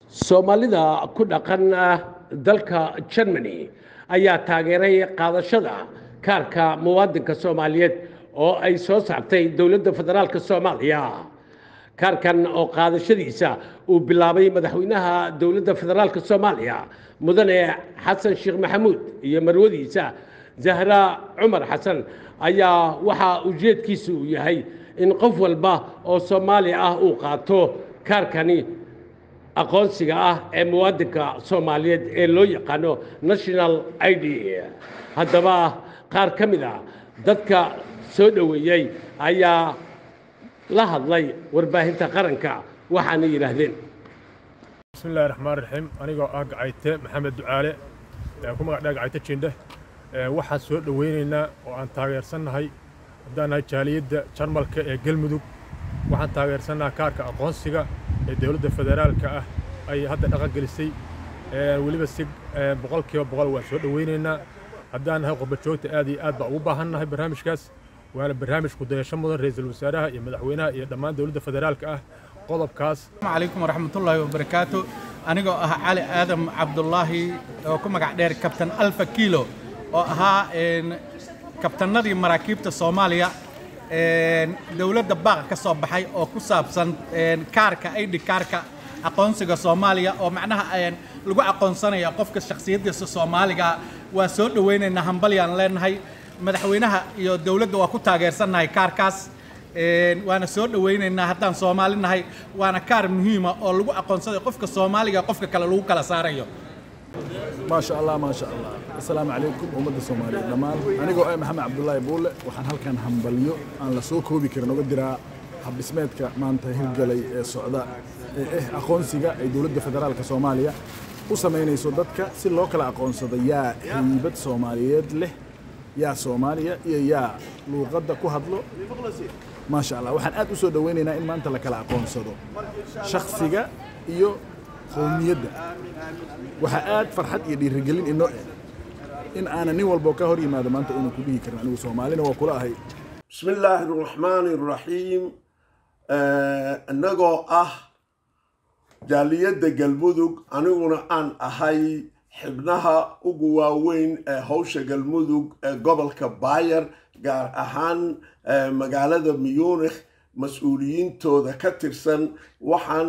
soomaalida ku dhaqan dalka germany ayaa taageeray qaadashada kaarka muwaadinka soomaaliyeed oo ay soo saartay dowladda federaalka soomaaliya kaarkan oo qaadashadiisa uu bilaabay madaxweynaha dowladda federaalka soomaaliya mudane xasan sheekh maxamuud iyo marwadiisa zahra cumar xasan ayaa waxaa ujeedkiisa uu yahay in qof walba oo soomaali ah uu qaato kaarkani aqoonsiga ah ee muwaadinka soomaaliyeed ee loo yaqaano national i d haddaba qaar ka mid a dadka soo dhoweeyey ayaa la hadlay warbaahinta qaranka waxaana yidhaahdeen bismi illahi raxmaan raxiim anigoo ah gacayte maxamed ducaale ku magac dhaa gacayte jindhe waxaan soo dhoweynaynaa oo aan taageersannahay haddaan nahay jaaliyadda jarmalka ee galmudug waxaan taageersannaha kaarka aqoonsiga ee dowladda federaalka ah ay hadda dhaqan gelisay weliba si boqol kiiba boqol waan soo dhoweynaynaa haddaan nahay qurbajoogta aad iyo aad baa ugu baahannahay barnaamijkaas waana barnaamij kudayasho mudan ra'iisul wasaaraha iyo madaxweynaha iyo dhammaan dowladda federaalka ah qodobkaas السلام عليكم ورحمة الله وبركاته أنا أها علي آدم عبد الله وكم قاعد كابتن ألف كيلو وأها إن كابتن نادي مراكب الصومالية إن دولة دباغ كصوب بحي أو كساب سن إن كاركا أيدي كاركا aqoonsiga Soomaaliya oo macnaha ayaan lagu aqoonsanaya qofka shakhsiyadiisa Soomaaliga waa soo dhaweynaynaa hambalyaan leenahay madaxweynaha iyo dawladda waa ku taageersanahay kaarkaas waana soo dhaweynaynaa haddaan Soomaali nahay waana kaar muhiima oo lagu aqoonsaday qofka Soomaaliga qofka kale lagu kala saarayo ما شاء الله ما شاء الله السلام عليكم أمد الصومالية دمان أنا جو محمد عبد الله بول وحن هلكن همبليو أنا لسوق هو بكر نقدر حب سمعتك ما أنت هرجلي السعوداء إيه أقونسيجا أي دولة فدرال كصوماليا وسمينا يسودتك سي لوكال أقونسيجا يا هيبة صوماليات له يا صوماليا يا يا لغة كهدلو ما شاء الله وحن أد أسود ويننا إن ما أنت لك الأقونسيجا شخصيجا إيو qowmiyadda waxaa aad farxad iyo dhiirigelin inoo in aanan nin walbo ka hor yimaado maanta inuu ku dhihi karin anigu soomaalina waa kula ahay بسم الله الرحمن الرحيم annagoo ah jaaliyadda galmudug aniguna aan ahay xibnaha ugu waaweyn ee howsha galmudug ee gobolka bayer gaar ahaan magaalada muyunikh mas-uuliyiintooda ka tirsan waxaan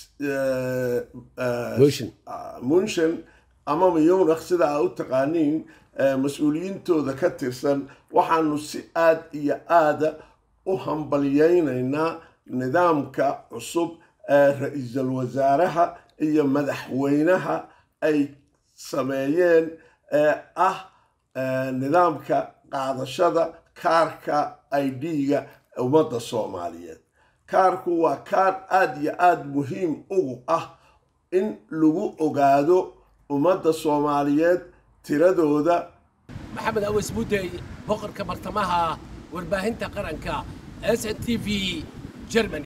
munshan ama muyunikh sida aa u taqaaniin mas-uuliyiintooda ka tirsan waxaanu si aad iyo aada u hambalyaynaynaa nidaamka cusub ee ra-iisul wasaaraha iyo madaxweynaha ay sameeyeen ee ah nidaamka qaadashada kaarka idga ummadda soomaaliyeed kaarku waa kaar aada iyo aada muhiim ugu ah in lagu ogaado ummadda soomaaliyeed tiradooda maxamed awas mudey boqorka bartamaha warbaahinta qaranka s n t v germany